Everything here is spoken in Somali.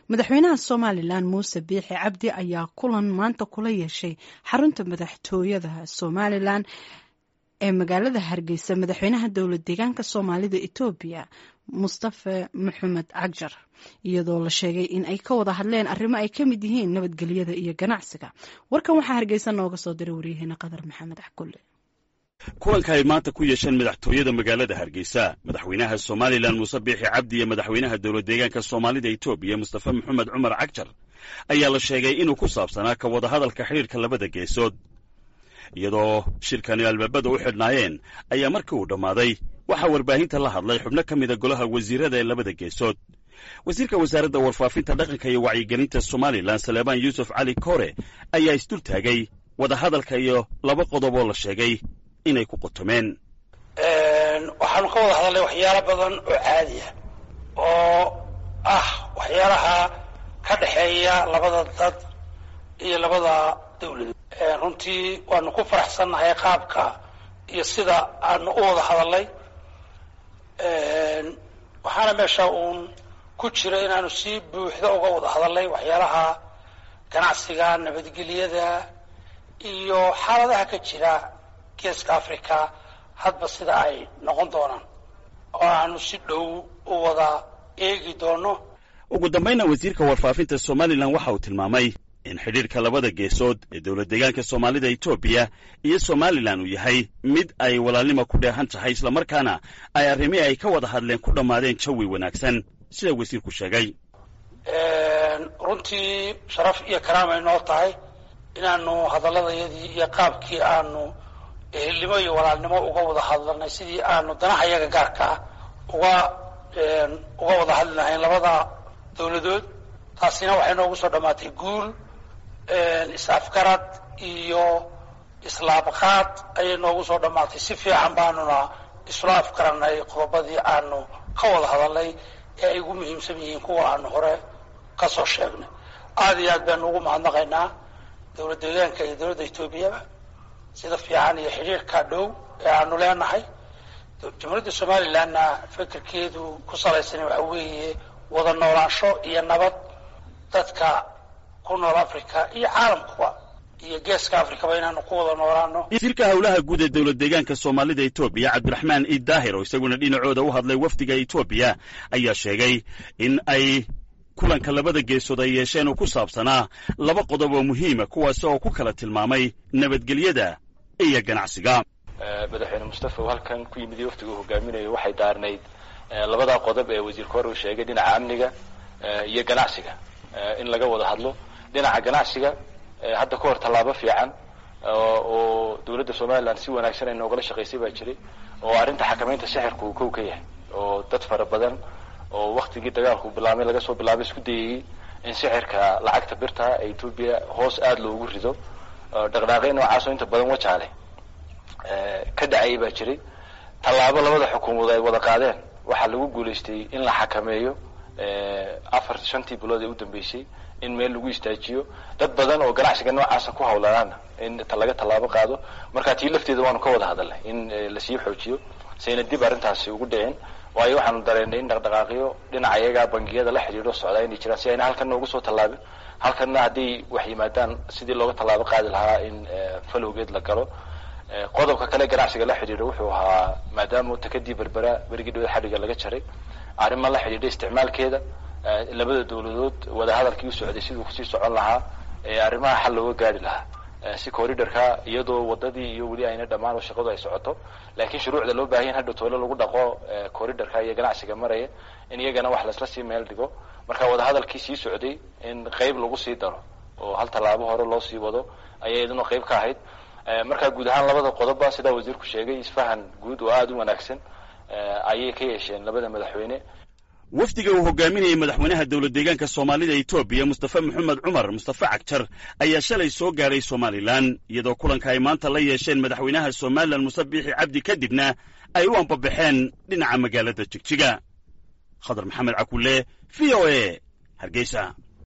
madaxweynaha somalilan muuse biixi cabdi ayaa kulan maanta kula yeeshay xarunta madaxtooyada somalilan ee magaalada hargeysa madaxweynaha dowlad deegaanka soomaalida etoobiya mustafe maxamed cagjar iyadoo la sheegay in ay ka wada hadleen arrimo ay ka mid yihiin nabadgelyada iyo ganacsiga warkan waxaa hargeysa nooga soo diray waryaheena qadar maxamed axkulle kulanka ay maanta ku yeesheen madaxtooyada magaalada hargeysa madaxweynaha somalilan muuse biixi cabdi iyo madaxweynaha dowlad deegaanka soomaalida etoobiya mustafe maxamed cumar cagjar ayaa la sheegay inuu ku saabsanaa ka wada hadalka xidhiirka labada geesood iyadoo shirkani albaabada u xidhnaayeen ayaa markii uu dhammaaday waxaa warbaahinta la hadlay xubno ka mida golaha wasiirada ee labada geesood wasiirka wasaaradda warfaafinta dhaqanka iyo wacyigelinta somalilan saleebaan yuusuf cali kore ayaa isdul taagay wadahadalka iyo laba qodob oo la sheegay inay ku qotomeen waxaanu ka wada hadalnay waxyaalo badan oo caadi ah oo ah waxyaalaha ka dhexeeya labada dad iyo labada dawladood runtii waanu ku faraxsannahay qaabka iyo sida aanu u wada hadalnay waxaana meesha uun ku jira inaanu si buuxda uga wada hadalnay waxyaalaha ganacsiga nabadgelyada iyo xaaladaha ka jira geeska africa hadba sida ay noqon doonaan oo aanu si dhow u wada eegi doono ugu dambayna wasiirka warfaafinta somalilan waxa uu tilmaamay in xidhiirka labada geesood ee dowlad deegaanka soomaalida etoobiya iyo somalilan uu yahay mid ay walaalnimo ku dheehan tahay islamarkaana ay arrimihii ay ka wada hadleen ku dhammaadeen jawi wanaagsan sida wasiirku sheegay runtii sharaf iyo karaam ay noo tahay inaanu hadaladayadii iyo qaabkii aanu ehelnimo iyo walaalnimo uga wada hadlanay sidii aanu danaha yaga gaarka ah uga uga wada hadli lahayn labada dawladood taasina waxay noogu soo dhammaatay guul is-afgarad iyo islaabqaad ayay noogu soo dhammaatay si fiican baanuna isla afgaranay qodobadii aanu ka wada hadalnay ee ay ugu muhiimsan yihiin kuwa aanu hore ka soo sheegnay aada iyo aad baanu ugu mahadnaqaynaa dowlad deegaanka iyo dowladda etoobiyaba sida fiican iyo xidhiirka dhow ee aanu leenahay jamhuuriyadda somalilanna fikirkeedu ku salaysan waxa weeye wada noolaansho iyo nabad dadka ku nool africa iyo caalamkuba iyo geeska africaba inaanu ku wada noolaano wasiirka howlaha guud ee dowlad deegaanka soomaalida etoobiya cabdiraxmaan iid daahir oo isaguna dhinacooda u hadlay wafdiga etoobiya ayaa sheegay in ay kulanka labada geesood ay yeesheen oo ku saabsanaa laba qodob oo muhiima kuwaasi oo ku kala tilmaamay nabadgelyada iyo ganacsiga madaxweyne mustafa uu halkan ku yimid iyo waftiga uu hogaaminayo waxay daarnayd labadaa qodob ee wasiirka hore uu sheegay dhinaca amniga iyo ganacsiga in laga wada hadlo dhinaca ganacsiga hadda ka hor tallaabo fiican oo dowladda somalilan si wanaagsan ay noogala shaqaysay baa jiray oo arrinta xakamaynta sixirka uu kow ka yahay oo dad fara badan oo waktigii dagaalku bilaabmay laga soo bilaabay isku dayayey in sixirka lacagta birta ee etoobiya hoos aada loogu rido dhaqdhaaqyo noocaasoo inta badan wajaale ka dhacayay baa jiray tallaabo labada xukuumadood ay wada qaadeen waxaa lagu guulaystay in la xakameeyo afar shantii bilood ee u dambeysay in meel lagu istaajiyo dad badan oo ganacsiga noocaasa ku hawlanaana in laga tallaabo qaado marka tii lafteeda waanu ka wada hadalnay in lasii xoojiyo sayna dib arrintaasi ugu dhicin waayo waxaanu dareennay in dhaqdhaqaaqyo dhinaca iyagaa bangiyada la xidhiidho socdaa inay jiraan si ayna halkan noogu soo tallaabin halkanna hadday wax yimaadaan sidii looga tallaabo qaadi lahaa in falowgeed la galo qodobka kale ganacsiga la xidhiidho wuxuu ahaa maadaama takadii berbera berigii dhawada xadhiga laga jaray arrima la xidhiidha isticmaalkeeda labada dawladood wadahadalkii u socday siduu kusii socon lahaa arrimaha xal looga gaari lahaa si corridorka iyadoo wadadii iyo weli ayna dhammaan oo shaqadu ay socoto laakiin shuruucda loo baahanya in hadha toole lagu dhaqo corridorka iyo ganacsiga maraya in iyagana wax laisla sii meel dhigo marka wadahadalkii sii socday in qeyb lagu sii daro oo hal tallaabo hore loo sii wado ayay idinoo qeyb ka ahayd markaa guud ahaan labada qodobba sidaa wasiirku sheegay isfahan guud oo aada u wanaagsan ayay ka yeesheen labada madaxweyne wafdiga uu hogaaminayay madaxweynaha dowlad deegaanka soomaalida etoobiya mustafe maxamed cumar mustafe cagjar ayaa shalay soo gaadhay somalilan iyadoo kulanka ay maanta la yeesheen madaxweynaha somalilan muse biixi cabdi kadibna ay u ambabaxeen dhinaca magaalada jigjiga khadar maxamed cakulle v o e hargeysa